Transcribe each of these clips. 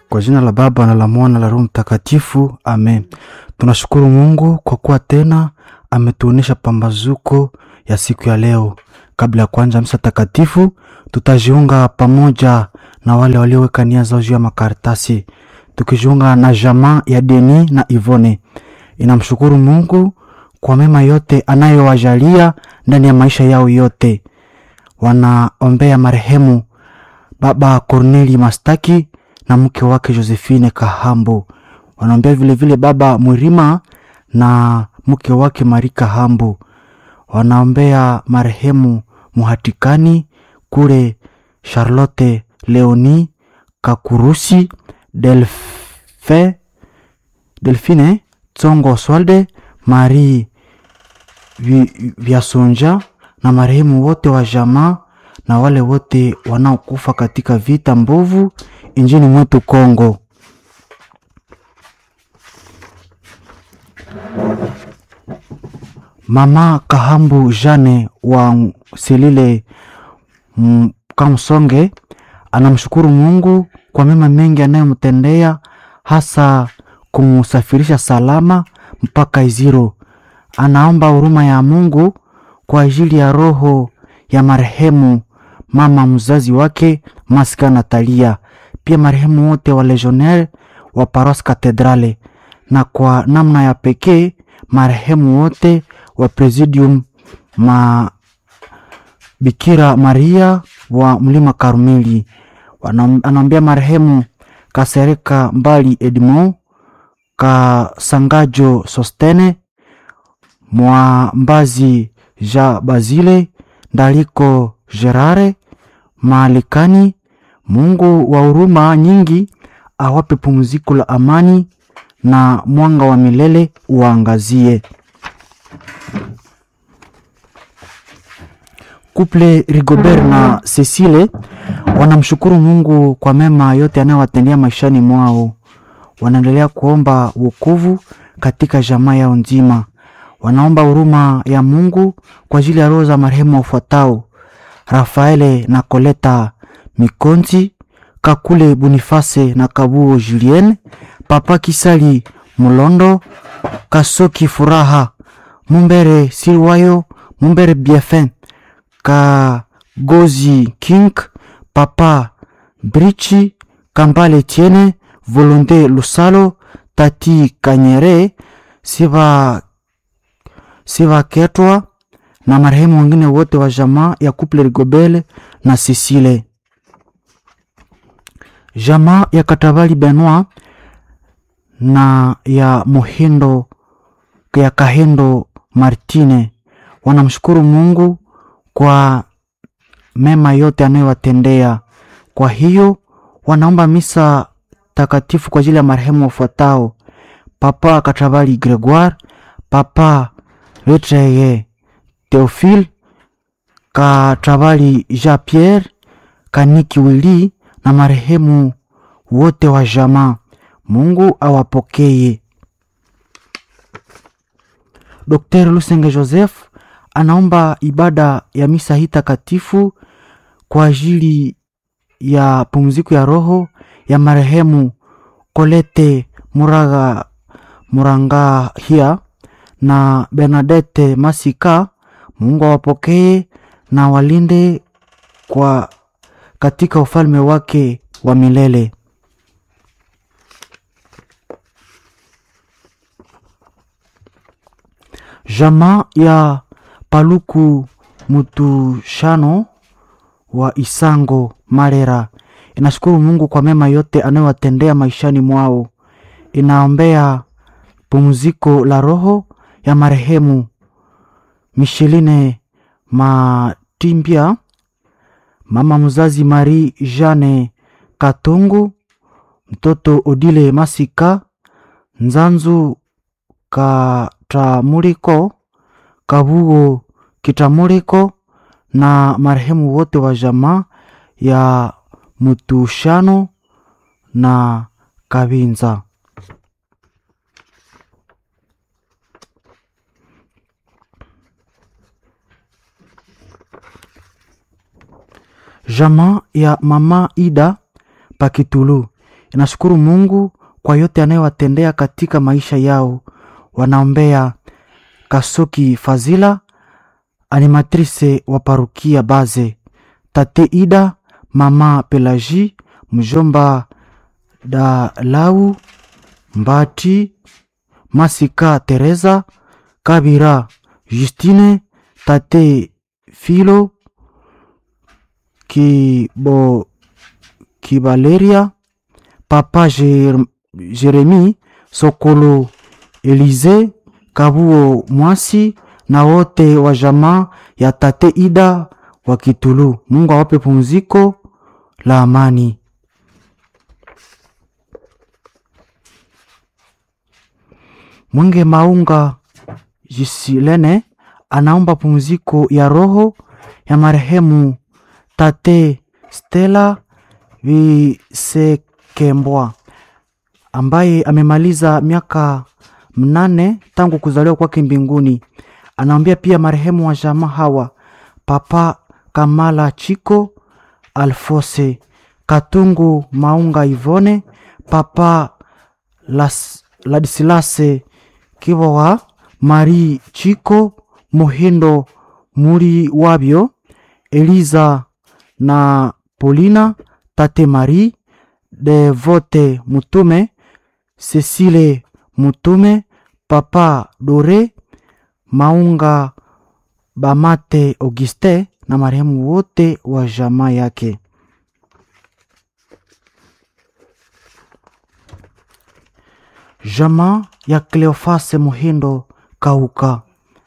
Kwa jina la Baba na la Mwana la Roho Mtakatifu, amen. Tunashukuru Mungu kwa kuwa tena ametuonesha pambazuko ya siku ya leo. Kabla ya kuanza misa takatifu, tutajiunga pamoja na wale walioweka nia zao juu ya makaratasi, tukijiunga na jamaa ya Deni na Ivone. Inamshukuru Mungu kwa mema yote anayowajalia ndani ya maisha yao yote. Wanaombea marehemu Baba Corneli Mastaki na mke wake Josephine Kahambo. Wanaombea vilevile Baba Mwirima na mke wake Mari Kahambo. Wanaombea marehemu Muhatikani kule Charlotte Leoni Kakurusi Delfe, Delfine Tsongo Oswalde Marie Vi- Vyasonja na marehemu wote wa jamaa na wale wote wanaokufa katika vita mbovu injini mwetu Kongo. Mama Kahambu Jane wa Silile mm, Kamsonge anamshukuru Mungu kwa mema mengi anayomtendea hasa kumsafirisha salama mpaka Iziro. Anaomba huruma ya Mungu kwa ajili ya roho ya marehemu mama mzazi wake Maska Natalia, pia marehemu wote wa legionnaire wa Paros Katedrale, na kwa namna ya pekee marehemu wote wa Presidium ma Bikira Maria wa Mlima Karmeli. Wanam- Anaombea marehemu Kasereka Mbali Edmond Kasangajo Sostene Mwambazi Ja Bazile Ndaliko Gerare Maalikani. Mungu wa huruma nyingi awape pumziko la amani na mwanga wa milele uangazie. Kuple Rigobert na Cecile wanamshukuru Mungu kwa mema yote anayowatendea maishani mwao. Wanaendelea kuomba wokovu katika jamaa yao nzima. Wanaomba huruma ya Mungu kwa ajili ya roho za marehemu wafuatao: Rafaele na Koleta Mikonzi, Kakule Boniface na Kabuo Julien, Papa Kisali Mulondo, Kasoki Furaha, Mumbere Silwayo, Mumbere Biefin, Kagozi King, Papa Brichi, Kambale Tiene, Volonte Lusalo, Tati Kanyere, Siva Siva Ketwa na marehemu wengine wote wa jamaa ya Couple Rigobele na Sisile. Jamaa ya Katabali Benoit na ya Muhindo ya Kahendo Martine wanamshukuru Mungu kwa mema yote anayowatendea. Kwa hiyo wanaomba misa takatifu kwa ajili ya marehemu wafuatao: Papa Katabali Gregoire, Papa Letreye Theophile, Katabali Jean Pierre, Kaniki Wili na marehemu wote wa jamaa. Mungu awapokee. Dr. Lusenge Joseph anaomba ibada ya misa hii takatifu kwa ajili ya pumziko ya roho ya marehemu Kolete Muraga Murangahia na Bernadette Masika. Mungu awapokee na walinde kwa katika ufalme wake wa milele. Jamaa ya Paluku Mutushano wa Isango Marera inashukuru Mungu kwa mema yote anayowatendea maishani mwao. Inaombea pumziko la roho ya marehemu Micheline Matimbia, mama mzazi Marie Jeanne Katungu, mtoto Odile Masika, Nzanzu Katamuliko, Kabugo Kitamuliko na marehemu wote wa jamaa ya Mutushano na Kabinza. Jamaa ya mama Ida Pakitulu inashukuru Mungu kwa yote anayowatendea katika maisha yao. Wanaombea Kasoki Fazila, animatrice wa parukia Baze, tate Ida, mama Pelagi, mjomba Dalau Mbati, Masika Teresa, Kabira Justine, tate Filo Kibo Kibaleria, papa Jer Jeremi Sokolo, Elize Kabuo Mwasi na wote wa jamaa ya tate Ida wa Kitulu. Mungu awape pumziko la amani. Mwenge Maunga Jisilene anaomba pumziko ya roho ya marehemu tate Stella Visekembwa ambaye amemaliza miaka mnane tangu kuzaliwa kwake mbinguni. Anaombea pia marehemu wa jamaa hawa Papa Kamala Chiko Alfose Katungu Maunga Ivone Papa Las, Ladisilase Kivowa Marie Chiko Muhindo Muri Wabyo Eliza na Polina Tate Marie Devote Mutume Cecile Mutume Papa Dore Maunga Bamate Auguste na marehemu wote wa jamaa yake. Jamaa ya Cleofase Muhindo Kauka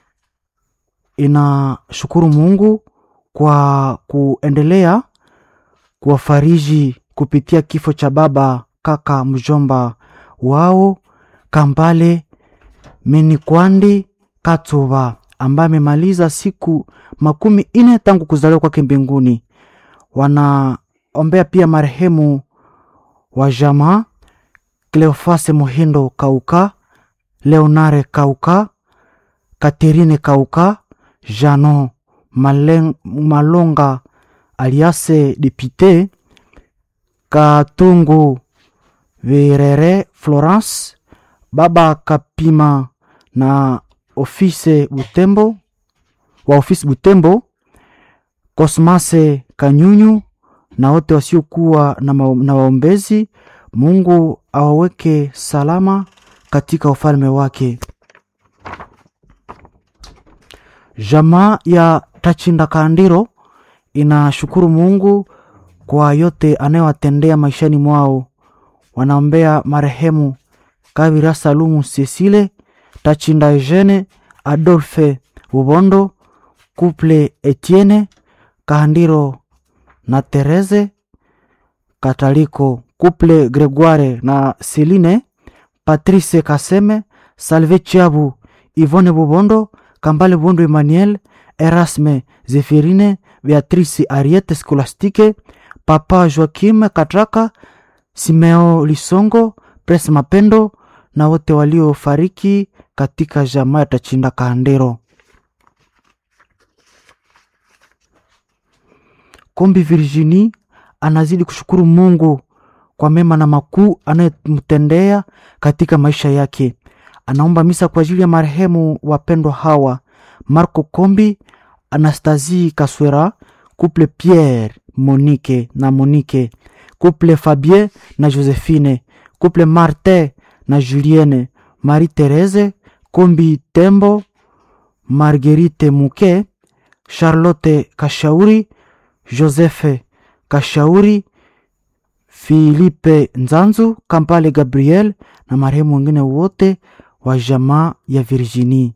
inashukuru Mungu kwa kuendelea kuwafariji kupitia kifo cha baba kaka mjomba wao Kambale Menikwandi Katuba ambaye amemaliza siku makumi ine tangu kuzaliwa kwake mbinguni. Wanaombea pia marehemu wa jamaa Cleofase Muhindo Kauka, Leonare Kauka, Katerine Kauka, Jano Malen, Malonga aliase Depite Katungu Virere Florence, baba Kapima na ofise Butembo wa ofisi Butembo, Kosmase Kanyunyu na wote wasiokuwa na, na waombezi. Mungu awaweke salama katika ufalme wake. Jamaa ya Tachinda Kandiro inashukuru Mungu kwa yote anayowatendea maishani mwao. Wanaombea marehemu Kabira Salumu Cecile Tachinda Eugene Adolphe Bubondo Couple Etienne Kahandiro na Therese Kataliko Couple Gregoire na Celine Patrice Kaseme Salve Chiabu Yvonne Bubondo Kambale Bubondo Emmanuel Erasme Zephirine Beatrice Ariete Scolastique Papa Joaquim Katraka Simeo Lisongo Pres Mapendo na wote waliofariki katika jamaa ya Tachinda Kahandero. Kombi Virginie anazidi kushukuru Mungu kwa mema na makuu anayemtendea katika maisha yake. Anaomba misa kwa ajili ya marehemu wapendwa hawa Marco Kombi, Anastasie Kaswera, couple Pierre Monique na Monique, couple Fabien na Josephine, couple Martin na Julienne, Marie Therese Kombi Tembo, Marguerite Muke, Charlotte Kashauri, Joseph Kashauri, Philippe Nzanzu, Kampale Gabriel na marehemu wengine wote wa jamaa ya Virginie.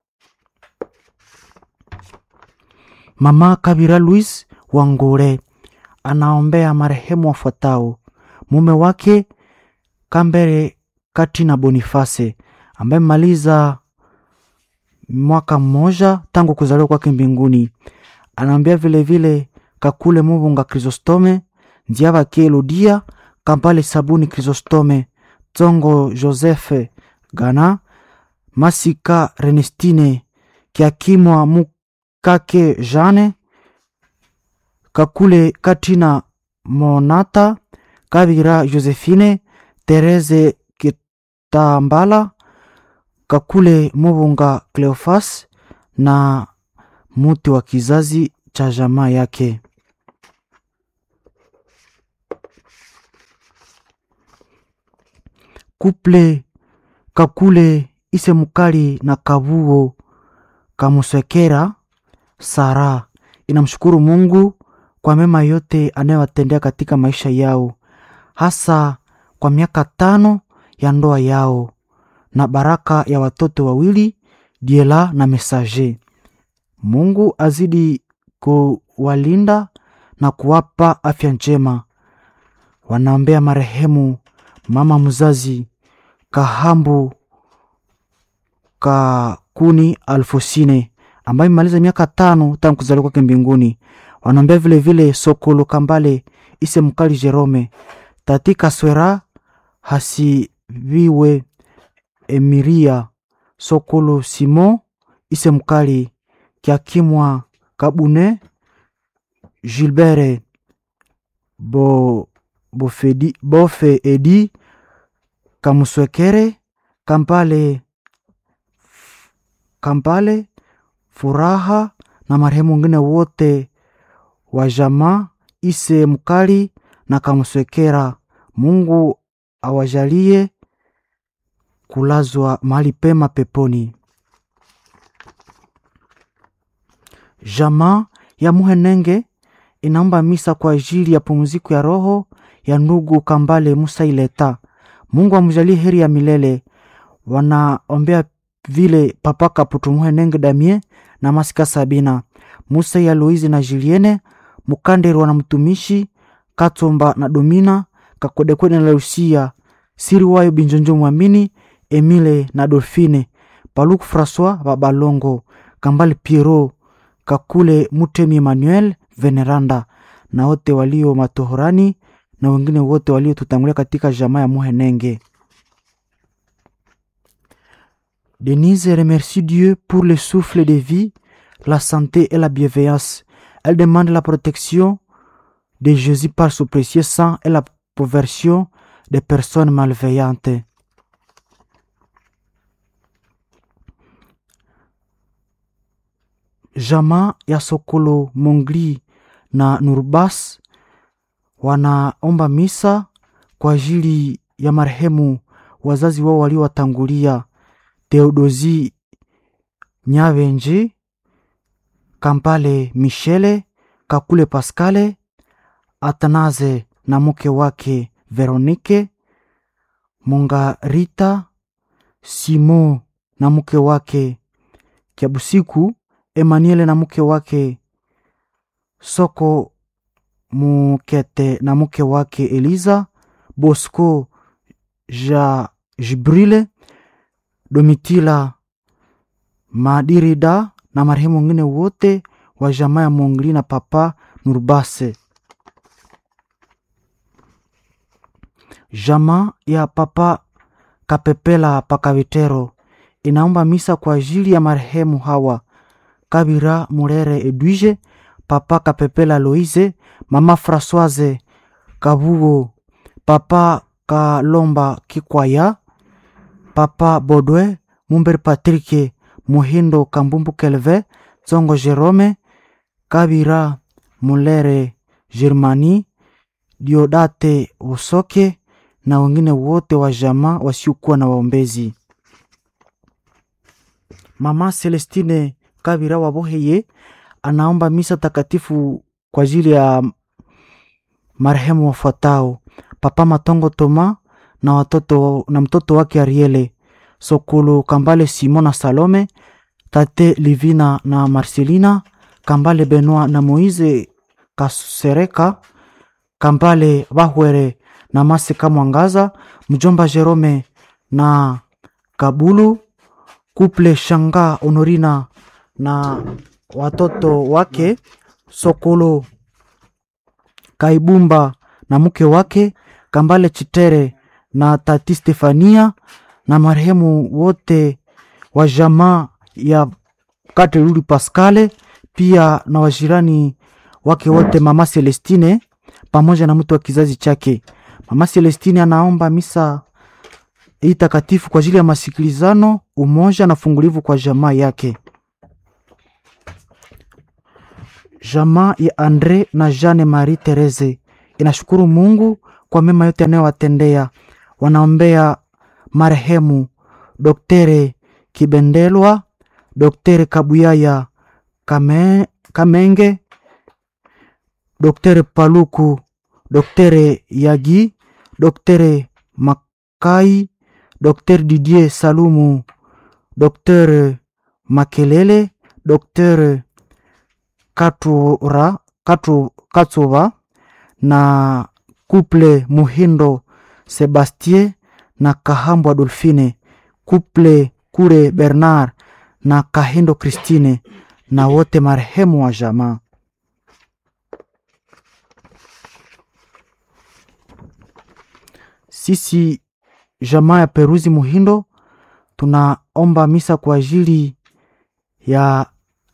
Mama Kabira Louis Wangure anaombea marehemu wafuatao: mume wake Kambere Katina Boniface ambaye maliza mwaka mmoja tangu kuzaliwa kwake mbinguni. Anaombea vilevile Kakule Mubunga Chrysostome, Nziaba Kielodia, Kampale Sabuni Chrysostome, Tsongo Joseph Gana, Masika Renestine, Kiakimwa Mukake Jane, Kakule Katina Monata, Kabira Josephine, Therese Kitambala, Kakule Mubunga Cleofas na muti wa kizazi cha jamaa yake. Kuple Kakule ise mukali na Kabuo Kamusekera Sara inamshukuru Mungu kwa mema yote anayowatendea katika maisha yao, hasa kwa miaka tano ya ndoa yao na baraka ya watoto wawili Diela na Mesaje. Mungu azidi kuwalinda na kuwapa afya njema. Wanaombea marehemu mama mzazi Kahambu Kakuni Alfosine ambaye imemaliza miaka tano tangu kuzaliwa kwake mbinguni. Wanaombea vile vile Sokolo Kambale Ise Mkali Jerome Tati Kaswera Hasiviwe Emiria Sokolo Simon Ise Mkali Kiakimwa Kabune Gilbert Bo, Bofedi, Bofe Edi Kamuswekere Kampale Kampale Furaha na marehemu wengine wote wa jamaa Ise Mkali na Kamuswekera. Mungu awajalie kulazwa mahali pema peponi. Jamaa ya Muhenenge inaomba misa kwa ajili ya pumziko ya roho ya ndugu Kambale Musa Ileta. Mungu amjalie heri ya milele. Wanaombea vile Papa Kaputu Muhenenge Damie na Masika Sabina Musa ya Loizi na Juliene Mukanderwa na mtumishi Katomba na Domina Kakodekwede na Lucia Siri wayo Binjonjo Mwamini Emile na Dolfine Paluku Francois Babalongo Kambale Piero Kakule Mutemi Emmanuel Veneranda na wote walio matohorani na wengine wote waliotutangulia katika jamaa ya Muhenenge. Denise remercie Dieu pour le souffle de vie, la santé et la bienveillance. Elle demande la protection de Jésus par son précieux sang et la conversion des personnes malveillantes. Jamaa ya Sokolo Mongli na Nurbas wanaomba misa kwa ajili ya marehemu wazazi wao waliowatangulia Theodosi Nyavenji, Kampale Michele, Kakule Paskale, Atanaze na mke wake Veronike, Mongarita Simo na mke wake Kiabusiku, Emmanuel na mke wake Soko Mukete na mke wake Eliza, Bosco ja Jibrile, Domitila Madirida na marehemu wengine wote wa jamaa ya Mongli na Papa Nurbase. Jamaa ya Papa Kapepela Pakavitero inaomba misa kwa ajili ya marehemu hawa Kabira Murere Edwige, Papa Kapepela Loise, Mama Françoise Kabugo, Papa Kalomba Kikwaya, Papa Bodwe Mumber Patrike Muhindo Kambumbu Kelve Zongo Jerome Kabira Mulere Germani Diodate Usoke na wengine wote wa jamaa wasiokuwa na waombezi. Mama Celestine Kabira Waboheye anaomba misa takatifu kwa ajili ya marehemu wafuatao: Papa Matongo Toma na watoto na mtoto wake Ariele Sokolo Kambale Simon na Salome, Tate Livina na Marcelina Kambale Benoit na Moise Kasereka Kambale Bahwere na Masika Mwangaza, mjomba Jerome na Kabulu Kuple Shanga Honorina na watoto wake Sokolo Kaibumba na mke wake Kambale Chitere na tati Stefania na marehemu wote wa jamaa ya Kateruli Pascale, pia na wajirani wake wote, mama Celestine pamoja na mtu wa kizazi chake. Mama Celestini anaomba misa hii takatifu kwa ajili ya masikilizano, umoja na fungulivu kwa jamaa yake. Jamaa ya Andre na Jeanne Marie Therese inashukuru Mungu kwa mema yote anayowatendea. Wanaombea marehemu Doktere Kibendelwa, Doktere Kabuyaya Kame, Kamenge, Doktere Paluku, Doktere Yagi, Doktere Makai, Doktere Didier Salumu, Doktere Makelele, Doktere Katura, Katu, Katsuva na Kuple Muhindo Sebastien na Kahambo Adolfine, Kuple Kure Bernard na Kahindo Christine na wote marehemu wa jamaa. Sisi jamaa ya Peruzi Muhindo tunaomba misa kwa ajili ya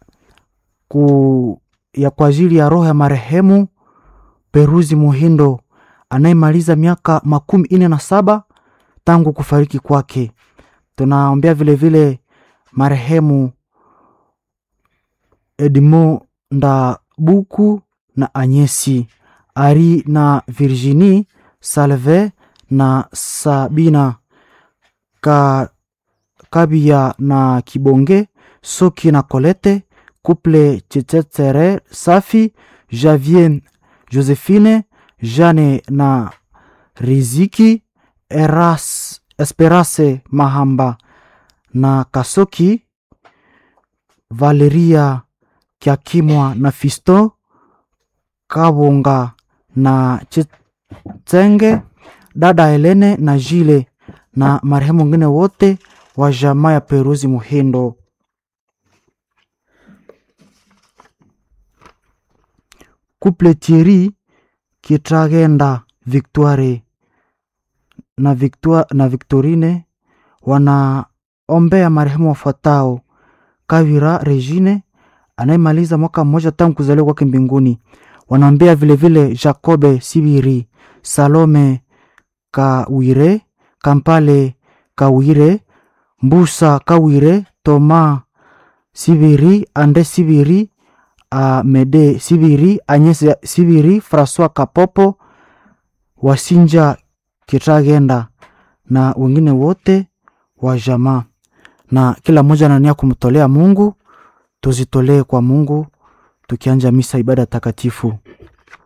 ku, ya kwa ajili ya roho ya marehemu Peruzi Muhindo anayemaliza miaka makumi ine na saba tangu kufariki kwake. Tunaombea vilevile marehemu Edmond Ndabuku na Anyesi Ari na Virginie Salve na Sabina Ka, Kabia na Kibonge Soki na Kolete Couple Chechetere Safi Javier Josephine Jane na Riziki Eras, Esperance Mahamba na Kasoki Valeria Kiakimwa na Fisto Kabonga na Chitenge dada Helene na Jile na marehemu wengine wote wa jamaa ya Peruzi Muhindo. Couple Thierry Kitragenda Victoire na, Victoire, na Victorine wanaombea marehemu wafuatao: Kavira Regine anayemaliza mwaka mmoja tangu kuzaliwa kwake mbinguni. Wanaombea vilevile Jacobe Sibiri, Salome Kawire, Kampale Kawire, Mbusa Kawire, Toma Sibiri, Ande Sibiri, Amede Sibiri, Anyese Sibiri, Francois Kapopo, Wasinja Kitagenda na wengine wote wa jamaa, na kila mmoja anania kumtolea Mungu. Tuzitolee kwa Mungu tukianja misa ibada takatifu.